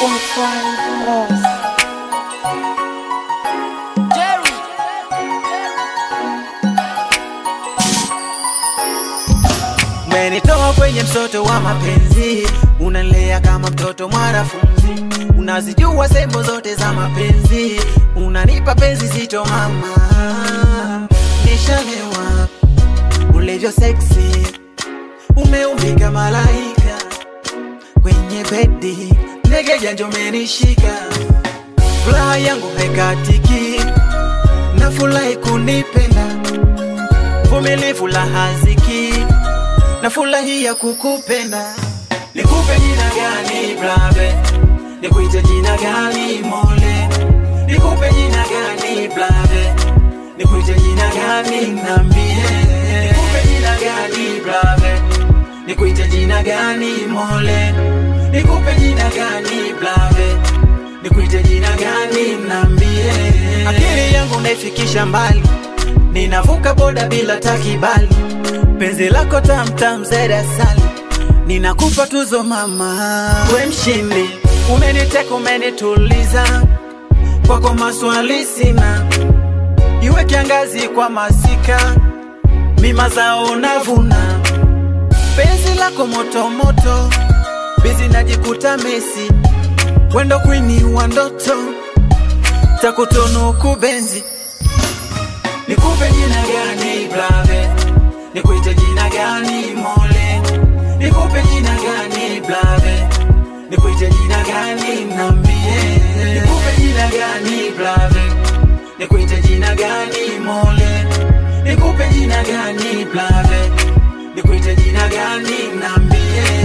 Jerry. Umenitoa kwenye msoto wa mapenzi, unalea kama mtoto mwanafunzi, unazijua sehemu zote za mapenzi, unanipa penzi zito mama, nishalewa ulivyo seksi, umeumbika malaika kwenye bedi, ndege janja umenishika, furaha yangu haikatiki, na furahi kunipenda, vumilivu la haziki na furahia kukupenda. Nikupe jina gani brave? Nikuite jina gani mole? Nikupe jina gani brave? Nikuite jina gani nambie? Nikupe jina gani brave? Nikuite jina gani mole? Nikupe jina gani brave? Nikuite jina gani nambie? Akili yangu naifikisha mbali, ninavuka boda bila takibali penzi lako tamtam zaidi asali, ninakupa tuzo mama, we mshindi, umeniteka umenituliza, kwako maswali sina, iwe kiangazi kwa masika, mima zao navuna, penzi lako moto moto, bizi najikuta Messi, wendo kwini wa ndoto, takutunuku benzi, nikupe jina gani brave Nikuite jina gani mole? Nikupe jina gani blave? Nikuite jina gani nambie? Nikupe jina gani blave? Nikuite jina gani mole? Nikupe jina gani blave? Nikuite jina gani nambie?